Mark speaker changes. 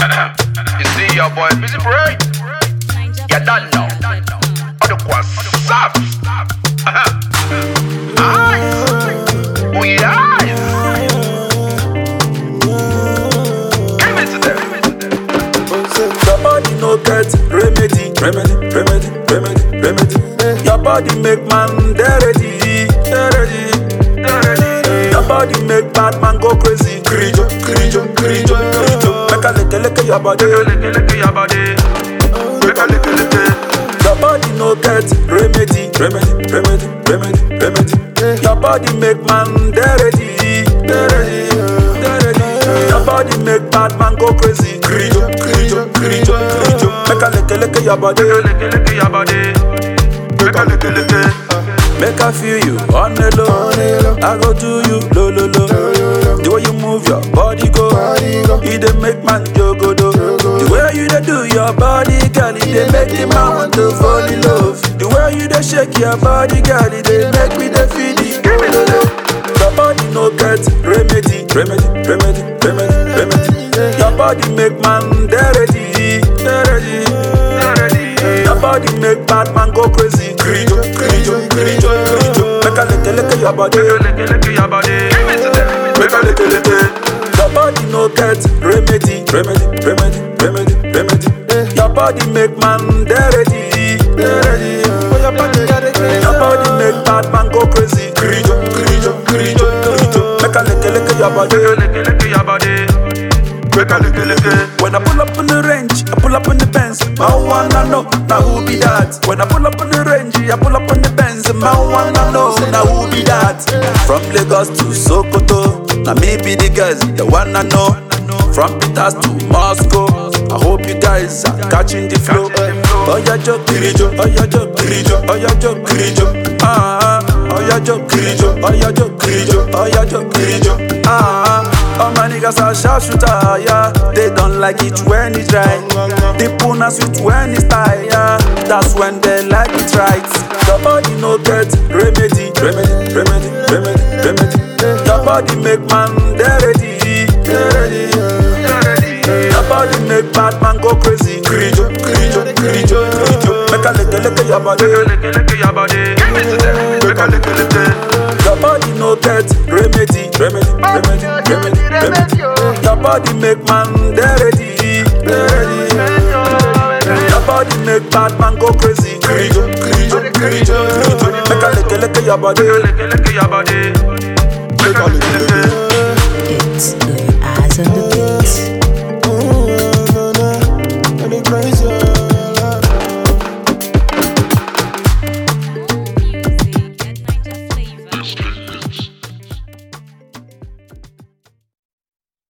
Speaker 1: you see your boy busy brain. You don't know. Other quas stop. Oh yeah. Give it to them.
Speaker 2: Your body no get remedy, remedy, remedy, remedy, remedy. Your body make man dey ready, dey ready, dey ready. Your body make bad man go crazy, grijo, grijo, grijo, grijo. Make a lick, lick your body, lick, lick your body. Make a lick, lick. Your body no get remedy, remedy, remedy, remedy, remedy. Your body make man dey ready, dey ready, dey ready. Your body make bad man go crazy, grijo, grijo, grijo, grijo. Make a lick, lick your body, lick, lick your body. Make a lick, lick. Make I feel you on the low. I go to you low, low, low. The way you move your body go, it dey make man jogo do. The way you dey do your body, girl, it dey make the man want to fall in love. The way you dey shake your body, girl, it dey make me dey feel it. Your body no get remedy, remedy, remedy, remedy, remedy. Your body make man dey ready, dey ready, dey ready. Your body make bad man go crazy, grijo, grijo, grijo, grijo. Make a lick, lick your body, lick, lick your body.
Speaker 1: Give it to them.
Speaker 2: Make a lick, lick. Your body no get remedy, remedy, remedy, remedy, remedy. Your body make man dey ready, dey ready. Your body, your body make bad man go crazy, grijo, grijo, grijo, grijo. Make a lick, lick your body, lick, lick your body. Make a lick, lick. When I pull up in the range, I pull up in the Benz. My wanna know now who be that? When I pull up in the range, I pull up in the Benz. My wanna know now who be that? From Lagos to Sokoto, now me be the guys, the wanna know. From Peters to Moscow, I hope you guys are catching the flow. Oh yeah, jo kirijo, oh yeah, jo kirijo, oh yeah, jo kirijo. Ah, oh yeah, jo kirijo, oh yeah, jo kirijo, oh yeah, jo kirijo. Ah, all my niggas are sharpshooter, yeah. They don't like it when it's dry. They put us sweet when it's tight, yeah. That's when they like it right. Your body no get remedy, remedy, remedy, remedy, remedy. Your body make man dey ready, dey ready, dey ready. Your body make bad man go crazy, grijo, grijo, grijo, grijo. Make a lick, lick your body, lick, lick your body.
Speaker 1: Give it to them.
Speaker 2: Make a lick, lick. Your body no get remedy, remedy, remedy, remedy, remedy. Your body make man dey ready, dey ready. Your body make bad man go crazy, grijo, grijo, grijo, grijo. Make a lick, lick your body, lick, lick your body. Make a lick, lick.
Speaker 3: It's